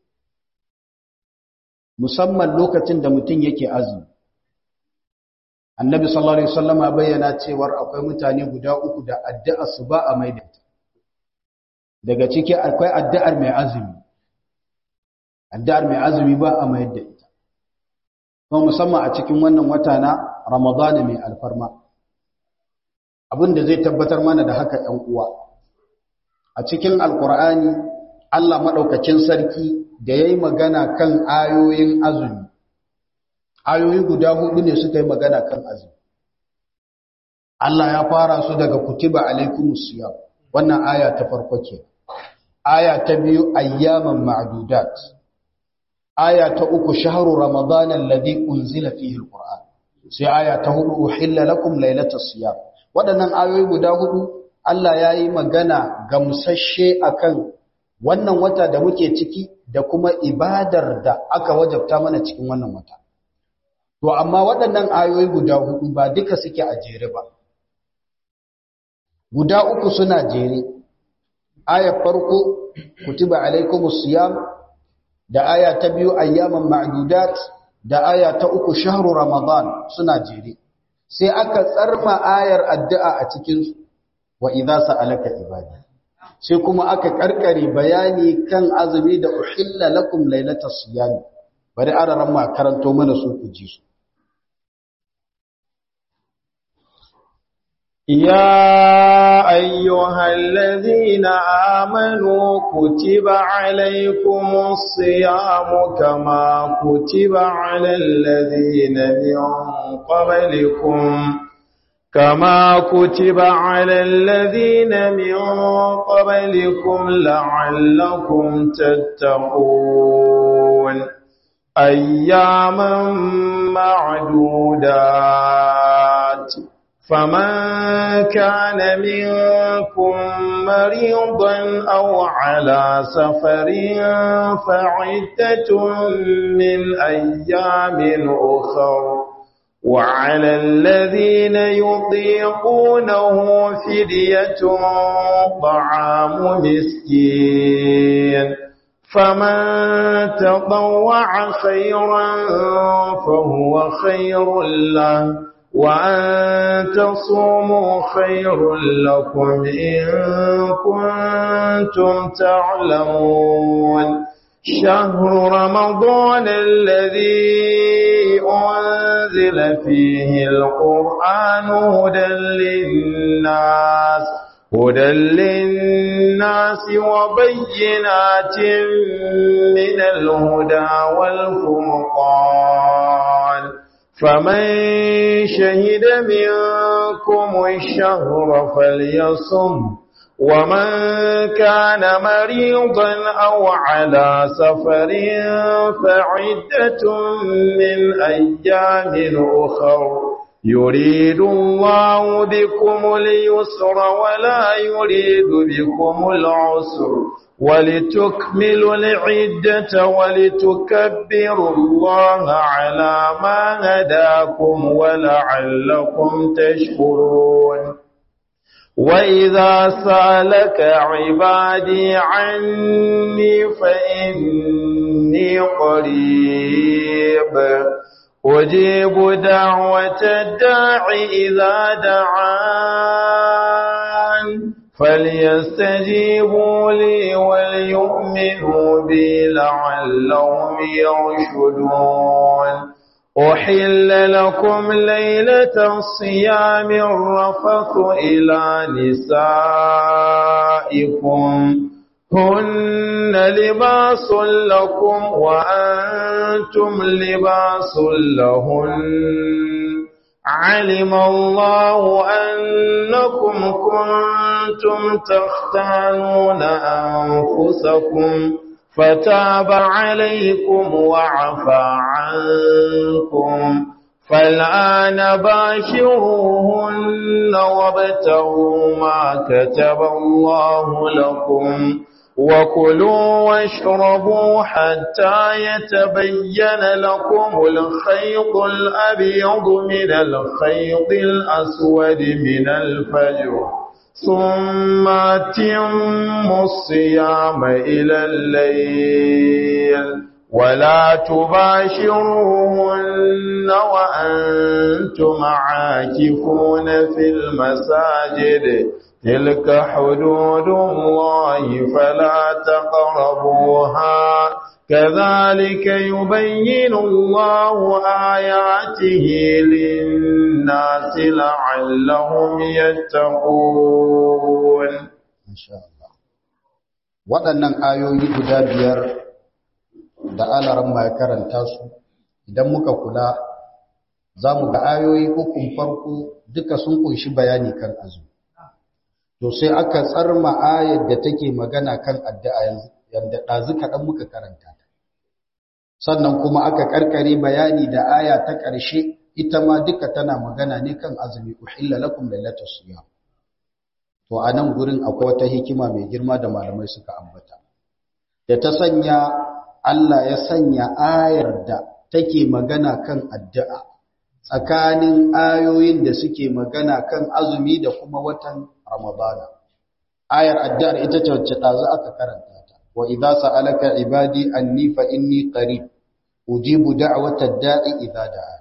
musamman lokacin da mutum yake azumi annabi sallallahu alaihi wasallama bayyana cewar akwai mutane guda uku da addu'a su ba a maida daga ciki akwai addu'ar mai azumi addu'ar mai azumi ba a maida ita kuma musamman a cikin wannan wata na ramadana mai alfarma abinda zai tabbatar mana da haka ɗan uwa a cikin alkur'ani Allah maɗaukakin sarki da ya yi magana kan ayoyin azumi ayoyi guda hudu ne suka yi magana kan azumi Allah ya fara su daga kutiba alaikumus siyam wannan aya ta farko ke aya ta biyu ayyaman ma'dudat aya ta uku shahru ramadan alladhi unzila fihi alquran sai aya ta hudu uhilla lakum laylatas siyam waɗannan ayoyi guda hudu Allah ya yi magana gamsashe akan wannan wata da muke ciki da kuma ibadar da aka wajabta mana cikin wannan wata To, amma waɗannan ayoyi guda hudu ba duka suke a jere ba. Guda uku suna jere, ayar farko, kutiba alaikumus siyam, da aya ta biyu ayyaman ma'dudat, da aya ta uku shahru Ramadan suna jere. Sai aka tsarma ayar addu'a a cikinsu, wa idza sa'alaka ibadi. Sai kuma aka karkare bayani kan azumi da uhilla lakum lailatas siyam. Bari araran ma karanto mana su ku ji su. يا أيها الذين آمنوا كتب عليكم الصيام كما كتب على الذين من قبلكم كما كتب على الذين من قبلكم لعلكم تتقون أياما معدودات فمن كان منكم مريضا أو على سفر فعدة من أيام أخر وعلى الذين يطيقونه فدية طعام مسكين فمن تطوع خيرا فهو خير له وأن تصوموا خير لكم إن كنتم تعلمون شهر رمضان الذي أنزل فيه القرآن هدى للناس هدى للناس وبينات من الهدى والفرقان فمن شهد منكم الشهر فليصم ومن كان مريضا أو على سفر فعدة من أيام أخر يريد الله بكم اليسر ولا يريد بكم العسر ولتكملوا العدة ولتكبروا الله على ما هداكم ولعلكم تشكرون وإذا سألك عبادي عني فإني قريب أجيب دعوة الداع إذا دعان فليستجيبوا لي وليؤمنوا بي لعلهم يرشدون أحل لكم ليلة الصيام الرفث إلى نسائكم هن لباس لكم وأنتم لباس لهن علم الله أنكم كنتم تختانون أنفسكم فتاب عليكم وعفى عنكم فالآن باشروهن وابتغوا ما كتب الله لكم وكلوا واشربوا حتى يتبين لكم الخيط الأبيض من الخيط الأسود من الفجر ثم اتموا الصيام إلى الليل ولا تباشروهن وأنتم عاكفون في المساجد تلك حدود الله فلا تقربوها كذلك يبين الله آياته للناس لعلهم يتقون إن شاء الله waɗannan ayoyi guda biyar da alaran ya karanta su idan muka kula za mu ga ayoyi ukun farko duka sun kunshi bayani kan azumi to sai aka tsarma ayar da take magana kan addu'a yanda ɗazu kaɗan muka karanta ta sannan kuma aka karkare bayani da aya ta ƙarshe ita ma duka tana magana ne kan azumi uhilla lakum lailatul siyam to a nan gurin akwai wata hikima mai girma da malamai suka ambata da ta sanya Allah ya sanya ayar da take magana kan addu'a tsakanin ayoyin da suke magana kan azumi da kuma watan Ramadana. Ayar addu'ar ita ce wacce ɗazu aka karanta ta, wa idza sa'alaka ibadi anni fa inni qarib ujibu da'wata da'i idza da'a.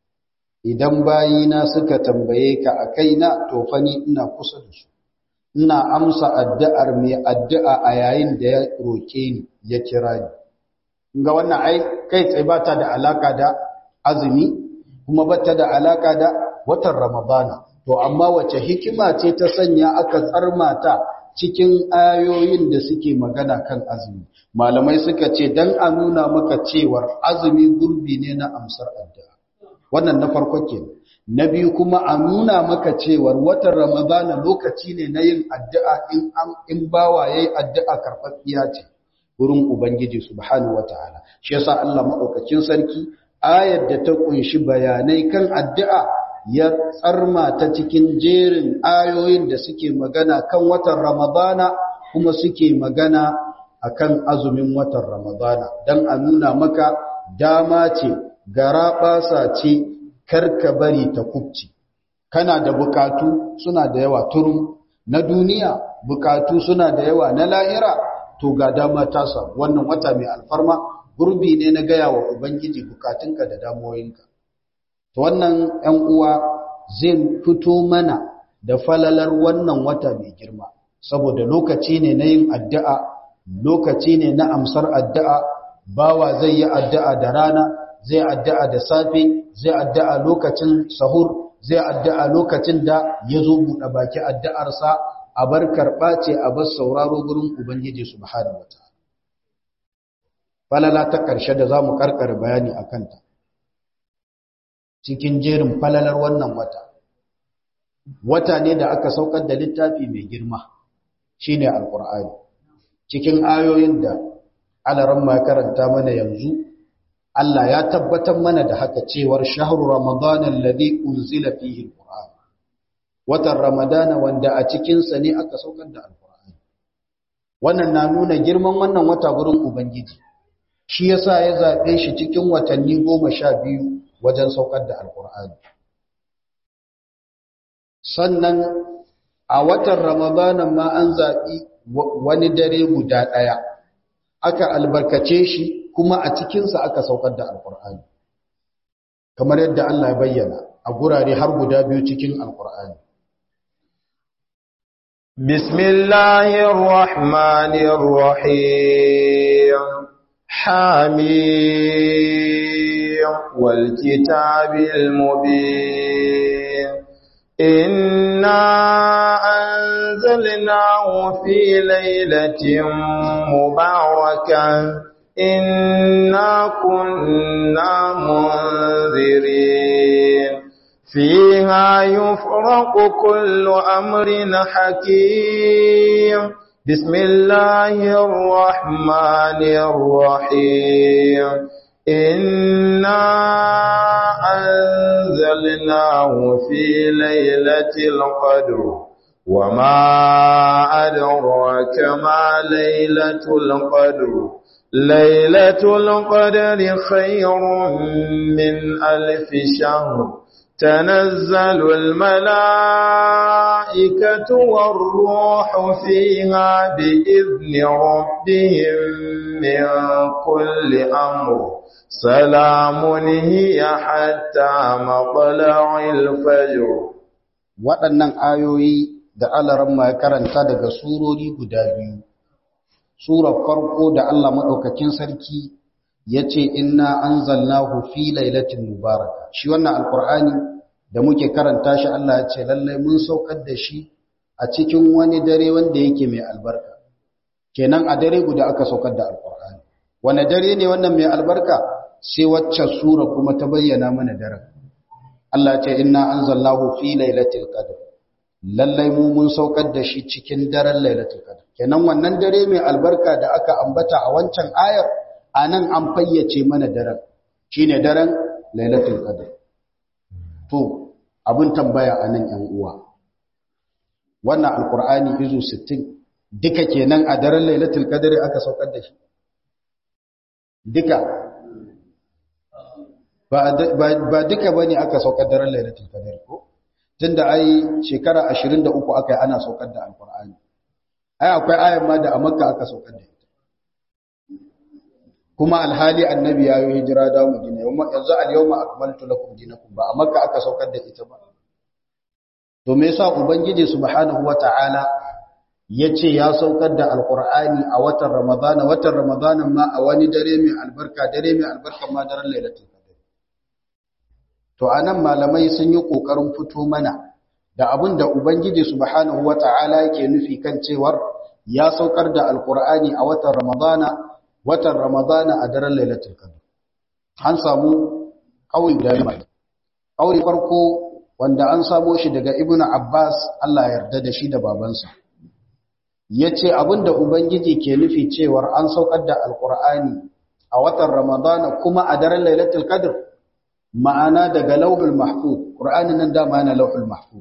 Idan bayina suka tambaye ka a kaina to fa ni ina kusa da su. Ina amsa addu'ar mai addu'a a yayin da ya roke ni ya kira ni. Ga wannan ai kai tsaye ba ta da alaka da azumi kuma ba ta da alaka da watan Ramadana. To, amma wace hikima ce ta sanya aka tsarmata cikin ayoyin da suke magana kan azumi. Malamai suka ce, don a nuna maka cewar azumi gurbi ne na amsar addu'a. Wannan na farko ke. Na biyu kuma a nuna maka cewar watan Ramadana lokaci ne na yin addu'a in bawa ya yi addu'a karɓaɓɓiya ce wurin Ubangiji Subhanahu wa ta'ala. Shi yasa Allah maɗaukacin sarki, ayar da ta ƙunshi bayanai kan addu'a ya tsarma ta cikin jerin ayoyin da suke magana kan watan Ramadana kuma suke magana akan azumin watan Ramadana don a nuna maka dama ce gara ɓasa ce karka bari ta kubci kana da bukatu suna da yawa turum na duniya bukatu suna da yawa na lahira to ga dama ta samu wannan wata mai alfarma gurbi ne na gaya wa ubangiji bukatunka da damuwoyinka to wannan ‘yan uwa zai fito mana da falalar wannan wata mai girma saboda lokaci ne na yin addu'a lokaci ne na amsar addu'a bawa zai yi addu'a da rana zai addu'a da safe zai addu'a lokacin sahur zai addu'a lokacin da ya zo buɗe baki addu'arsa a bar karɓa ce a bar sauraro gurin ubangiji subhanahu wa ta'ala falala ta ƙarshe da za mu ƙarƙar bayani a kanta cikin jerin falalar wannan wata wata ne da aka saukar da littafi mai girma shine alqur'ani cikin ayoyin da alaran ma karanta mana yanzu Allah ya tabbatar mana da haka cewar shahru ramadan alladhi unzila fihi alqur'an watan ramadana wanda a cikin sa ne aka saukar da alqur'ani wannan na nuna girman wannan wata gurin ubangiji shi yasa ya zaɓe shi cikin watanni goma sha biyu wajen saukar da alkur'ani sannan a watan ramadanan ma an zaɓi wani dare guda ɗaya aka albarkace shi kuma a cikinsa aka saukar da alkur'ani kamar yadda Allah ya bayyana a gurare har guda biyu cikin alkur'ani bismillahir rahmanir rahim hamim wal kitabil mubin inna anzalnahu fi lailatin mubarakah إنا كنا منذرين فيها يفرق كل أمر حكيم بسم الله الرحمن الرحيم إنا أنزلناه في ليلة القدر وما أدراك ما ليلة القدر ليلة القدر خير من ألف شهر تنزل الملائكة والروح فيها بإذن ربهم من كل أمر سلام هي حتى مطلع الفجر waɗannan ayoyi da alaran ma karanta daga surori guda biyu surar farko da Allah maɗaukakin sarki ya ce inna an zalnahu fi lailatin mubaraka shi wannan alkur'ani da muke karanta shi Allah ya ce lallai mun saukar da shi a cikin wani dare wanda yake mai albarka kenan a dare guda aka saukar da alkur'ani wani dare ne wannan mai albarka sai wacce sura kuma ta bayyana mana daren Allah ya ce inna anzalnahu fi lailatul qadr lallai mu mun saukar da shi cikin daren lailatul qadr kenan wannan dare mai albarka da aka ambata a wancan ayar anan an fayyace mana daren shine daren lailatul qadr to abin tambaya anan yan uwa wannan alqur'ani izu 60 duka kenan a daren lailatul qadr aka saukar da shi duka ba duka bane aka saukar daren lailatul qadr ko tunda ai shekara 23 aka yi ana saukar da alqur'ani ai akwai ayan ma da a makka aka saukar da ita kuma alhali annabi ya yi hijira da madina yanzu al-yawma akmaltu lakum dinakum ba a makka aka saukar da ita ba to me yasa ubangiji subhanahu wata'ala yace ya saukar da alqur'ani a watan ramadana watan ramadana ma a wani dare mai albarka dare mai albarka ma daren lailatul qadr to anan malamai sun yi kokarin fito mana da abin da Ubangiji subhanahu wa ta'ala yake nufi kan cewar ya saukar da Alƙur'ani a watan Ramadana, watan Ramadana a daren Lailatul Qadr. An samu ƙauri da yamma. Ƙauri farko wanda an samo shi daga Ibn Abbas Allah yarda da shi da babansa. Ya ce abin da Ubangiji ke nufi cewar an saukar da Alƙur'ani a watan Ramadana kuma a daren Lailatul Qadr ma'ana daga lauhul mahfuz Qur'ani nan dama yana lauhul mahfuz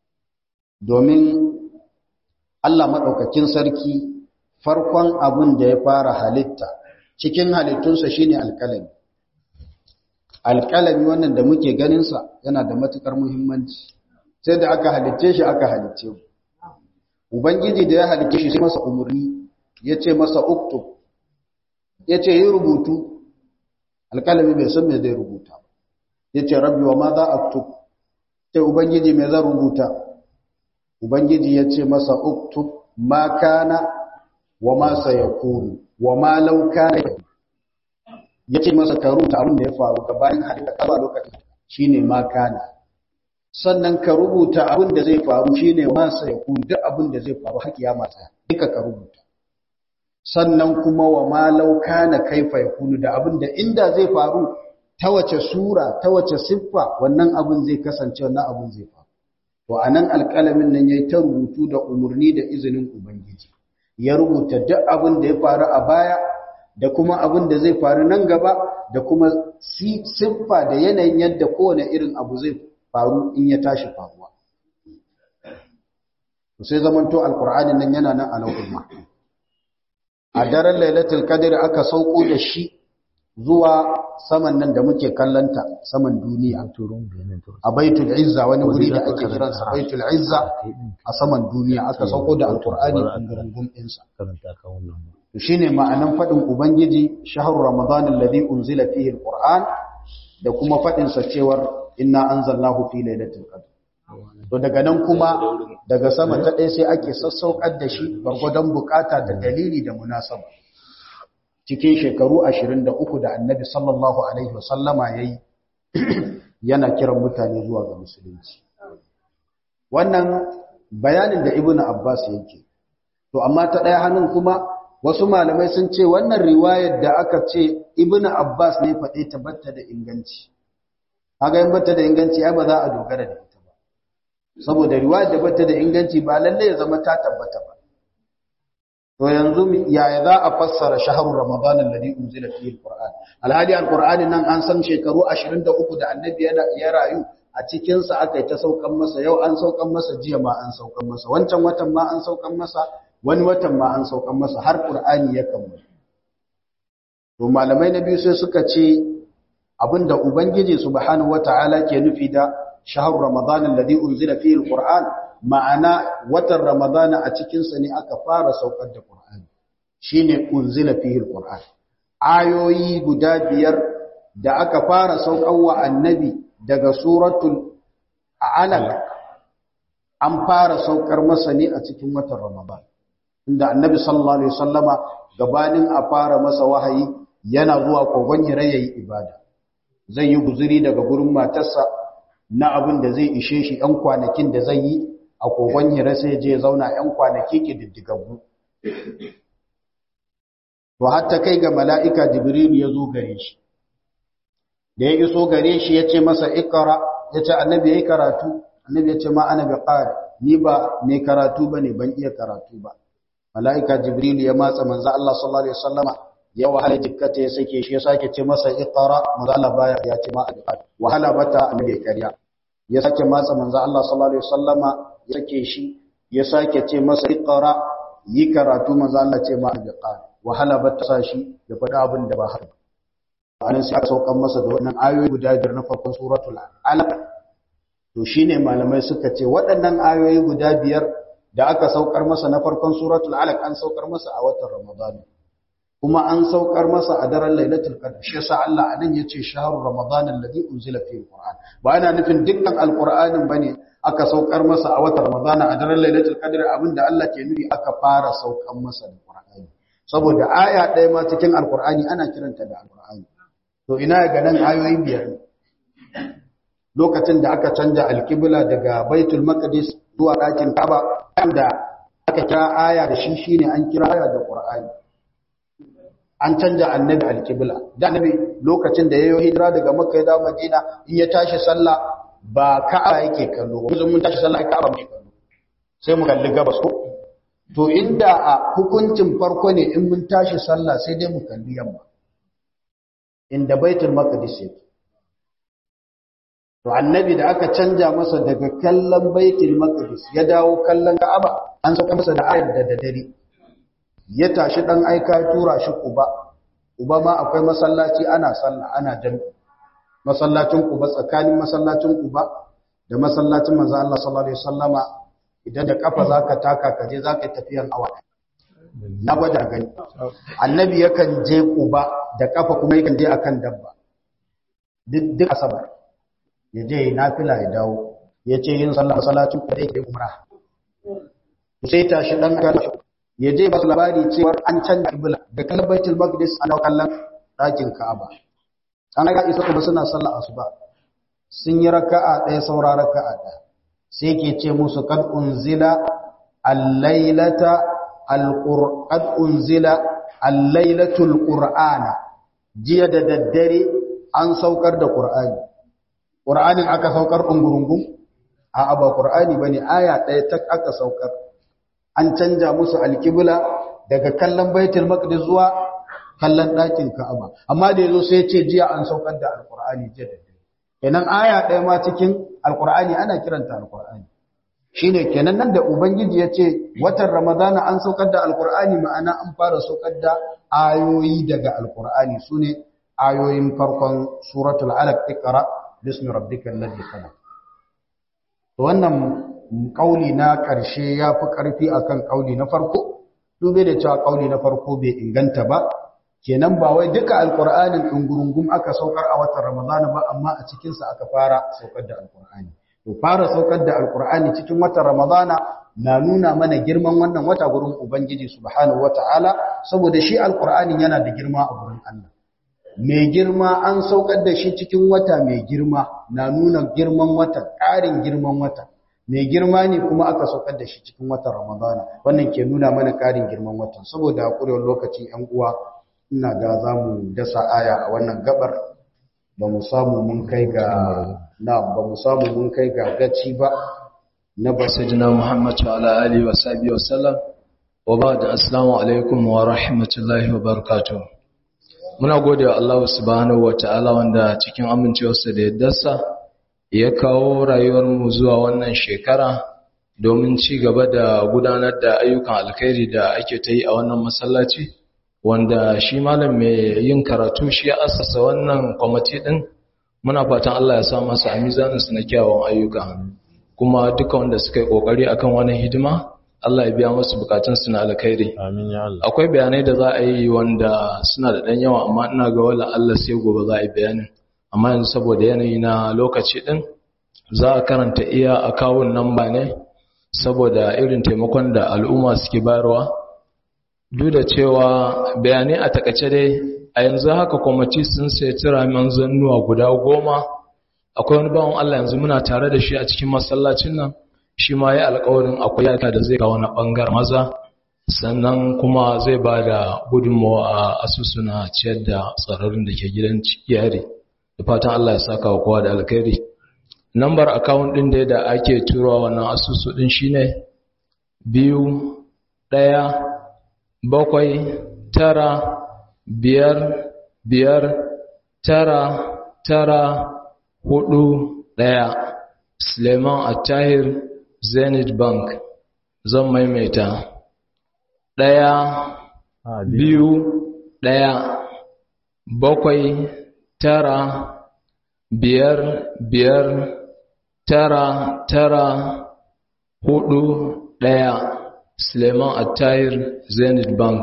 domin Allah maɗaukakin sarki farkon abin da ya fara halitta cikin halittunsa shine alƙalami alƙalami wannan da muke ganinsa yana da matuƙar muhimmanci sai da aka halicce shi aka halicce mu ubangiji da ya halicce shi sai masa umarni ya ce masa uktub ya ce yi rubutu alƙalami bai san me zai rubuta ya ce rabbi wa ma za a tub sai ubangiji me zan rubuta Ubangiji ya ce masa uktub ma kana wa ma sayakunu wa ma law kana ya ce masa ka rubuta abin da ya faru ka bayan halitta ka ba lokacin shine ma kana sannan ka rubuta abin da zai faru shine ma sayakunu duk abin da zai faru har kiyama ta duka ka rubuta sannan kuma wa ma law kana kaifa yakunu da abin da inda zai faru ta wace sura ta wace siffa wannan abin zai kasance wannan abin zai faru to a nan alƙalamin nan ya yi ta rubutu da umarni da izinin Ubangiji ya rubuta duk abin da ya faru a baya da kuma abin da zai faru nan gaba da kuma siffa da yanayin yadda kowane irin abu zai faru in ya tashi faruwa sai zamanto alƙur'anin nan yana nan a lauhul mahfuz a daren lailatul qadr aka sauko da shi zuwa saman nan da muke kallanta saman duniya a baitul izza wani wuri da ake kiransa baitul izza a saman duniya aka sauko da alqur'ani gungun ɗinsa to shine ma'anan fadin ubangiji shahru ramadan alladhi unzila fihi alquran da kuma fadin sa cewar inna anzalnahu fi lailatul qadr to daga nan kuma daga sama ta ɗaya sai ake sassaukar da shi gwargwadon bukata da dalili da munasaba cikin shekaru 23 da annabi sallallahu alaihi wasallama yayi yana kiran mutane zuwa ga musulunci wannan bayanin da ibnu abbas yake to amma ta ɗaya hannun kuma wasu malamai sun ce wannan riwayar da aka ce ibnu abbas ne faɗe ta batta da inganci kaga in batta da inganci ai ba za a dogara da ita ba saboda riwayar da batta da inganci ba lalle ya zama ta tabbata ba to yanzu yaya za a fassara shahrul ramadan alladhi unzila fihi alquran alhadi alquran nan an san shekaru 23 da annabi ya rayu a cikin sa aka yi ta saukan masa yau an saukan masa jiya ma an saukan masa wancan watan ma an saukan masa wani watan ma an saukan masa har qur'ani ya kammala to malamai na biyu sai suka ce abinda ubangiji subhanahu wataala ke nufi da shahrul ramadan alladhi unzila fihi alquran ma'ana watan ramadana a cikinsa ne aka fara saukar da ƙur'ani shi ne unzila fihi alquran ayoyi guda biyar da aka fara saukar wa annabi daga suratul alaq an fara saukar masa ne a cikin watan ramadan inda annabi sallallahu alaihi wasallama gabanin a fara masa wahayi yana zuwa kogon hira yayi ibada zai yi guzuri daga gurin matarsa na abin da zai ishe shi ɗan kwanakin da zai yi a kogon hira sai je zauna ‘yan kwanaki ke diddigaggu. To, hatta kai ga mala'ika Jibrilu ya zo gare shi, da ya iso gare shi ya ce masa ikara, ya ce annabi ya yi karatu, annabi ya ce ma ana bi ƙari, ni ba mai karatu ba ne ban iya karatu ba. Mala'ika Jibrilu ya matsa manza Allah sallallahu Alaihi Wasallama ya wahala jikkata ya sake shi ya sake ce masa ikara, manza Allah baya ya ce ma a bi ƙari. Wahala bata annabi ya karya. Ya sake matsa manza Allah sallallahu Alaihi Wasallama ya sake shi ya sake ce masa iqra yi karatu manzo Allah ce ma alqan wahala ba ta sa shi ya faɗi abin da ba haka anan sai aka saukan masa da wannan ayoyi guda biyar na farkon suratul alaq to shine malamai suka ce waɗannan ayoyi guda biyar da aka saukar masa na farkon suratul alaq an saukar masa a watan ramadan kuma an saukar masa a daren lailatul qadr shi yasa Allah anan yace shahru ramadan alladhi unzila fihi alquran ba ana nufin dukkan alqur'anin bane aka saukar masa a watan Ramadana a daren Lailatul Qadr abinda Allah ke nufi aka fara saukar masa da Qur'ani saboda aya ɗaya ma cikin Al-Qur'ani ana kiranta da Al-Qur'ani to ina ga nan ayoyi biyar lokacin da aka canja alkibla daga Baitul Maqdis zuwa ɗakin Kaaba da aka kira aya da shi shine an kira aya da Qur'ani an canja annabi alkibla da annabi lokacin da yayin hijira daga Makka ya dawo Madina in ya tashi sallah ba ka'aba yake kallo ba mun tashi sallah ka'aba muke kallo sai mu kalli gabas ko to inda a hukuncin farko ne in mun tashi sallah sai dai mu kalli yamma inda baitul maqdis yake to annabi da aka canja masa daga kallon baitul maqdis ya dawo kallon ka'aba an saka masa da ayar da dare ya tashi dan aika tura shi kuba uba ma akwai masallaci ana sallah ana jami'i masallacin Quba tsakanin masallacin Quba da masallacin manzo Allah sallallahu alaihi wasallama idan da kafa zaka taka ka je zaka tafiyan awa na gwada gani annabi yakan je Quba da kafa kuma yakan je akan dabba duk duk asabar ya je nafila ya dawo ya ce yin sallah masallacin Quba yake umra sai tashi dan ya je ba labari cewa an canza kibla da kallon Baitul Maqdis an kallon ɗakin Ka'aba an ga isa kuma suna sallah asuba sun yi raka'a ɗaya saura raka'a ɗaya sai ke ce musu kad unzila al-lailata al-qur'an unzila al-lailatul qur'ana jiya da daddare an saukar da qur'ani qur'anin aka saukar ungurungun a aba qur'ani bane aya ɗaya ta aka saukar an canja musu alkibla daga kallon baitul maqdis zuwa kallon ɗakin Ka'aba amma da yazo sai ya ce jiya an saukar da Alƙur'ani jiya da dare kenan aya ɗaya ma cikin Alƙur'ani ana kiranta Alƙur'ani shine kenan nan da ubangiji ya ce watan ramadana an saukar da alkur'ani ma'ana an fara saukar da ayoyi daga alkur'ani sune ayoyin farkon suratul alaq iqra bismi rabbikal ladhi khalaq wannan kauli na karshe yafi karfi akan kauli na farko dube da cewa kauli na farko bai inganta ba kenan ba wai duka alkur'anin dungurungum aka saukar a watan ramadana ba amma a cikin sa aka fara saukar da alkur'ani to fara saukar da alkur'ani cikin watan ramadana na nuna mana girman wannan wata gurin ubangiji subhanahu wataala saboda shi alkur'anin yana da girma a gurin Allah mai girma an saukar da shi cikin wata mai girma na nuna girman wata ƙarin girman wata mai girma ne kuma aka saukar da shi cikin watan ramadana wannan ke nuna mana ƙarin girman watan saboda haƙurewar lokaci ‘yan uwa ina ga za mu dasa aya a wannan gabar ba mu samu mun kai ga na ba mu samu mun kai ga gaci ba na ba sayyidina Muhammad wa ala alihi wa sahbihi wa sallam wa ba'da assalamu alaikum wa rahmatullahi wa barakatuh muna gode wa Allah subhanahu wa ta'ala wanda cikin amincewarsa da yaddarsa ya kawo rayuwar mu zuwa wannan shekara domin ci gaba da gudanar da ayyukan alkhairi da ake ta yi a wannan masallaci wanda shi malam mai yin karatu shi ya assasa wannan kwamiti din muna fatan Allah ya sa masa a mizaninsu na kyawun ayyuka kuma duka wanda suka yi kokari akan wannan hidima Allah ya biya musu bukatun su na alkhairi amin ya Allah akwai bayanai da za a yi wanda suna da dan yawa amma ina ga wala Allah sai gobe za a yi bayanin amma yanzu saboda yanayi na lokaci din za a karanta iya akawun namba ne saboda irin taimakon da al'umma suke bayarwa duk da cewa bayanai a takaice dai a yanzu haka kwamiti sun sai tiramin zannuwa guda goma akwai wani bawan Allah yanzu muna tare da shi a cikin masallacin nan shi ma ya alƙawarin akwai yaka da zai kawo na ɓangar maza sannan kuma zai ba da gudunmawa a asusuna ciyar da tsararin da ke gidan yari da fatan Allah ya saka wa kowa da alkhairi lambar akawun ɗin da da ake turawa wannan asusu ɗin shine biyu ɗaya bakwai tara biyar biyar tara tara hudu ɗaya suleiman attahir zenith bank zan maimaita ɗaya biyu ɗaya bakwai tara biyar biyar tara tara hudu ɗaya suleiman attahir zenith bank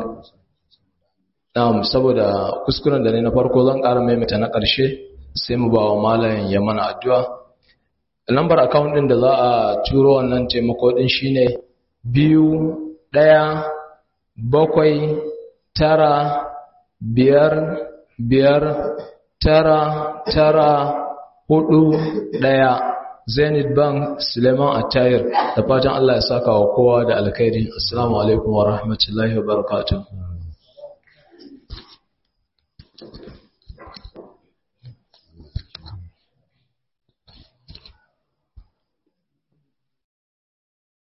um, saboda kuskuren da ne na farko zan ƙara maimaita na ƙarshe sai mu ba wa malayin ya mana addu'a lambar account ɗin da za a turo wannan taimako ɗin shine biyu ɗaya bakwai tara biyar biyar tara tara hudu ɗaya zenith bank suleiman attayir da fatan allah ya saka wa kowa da alkhairi assalamu alaikum wa rahmatullahi wa barakatuh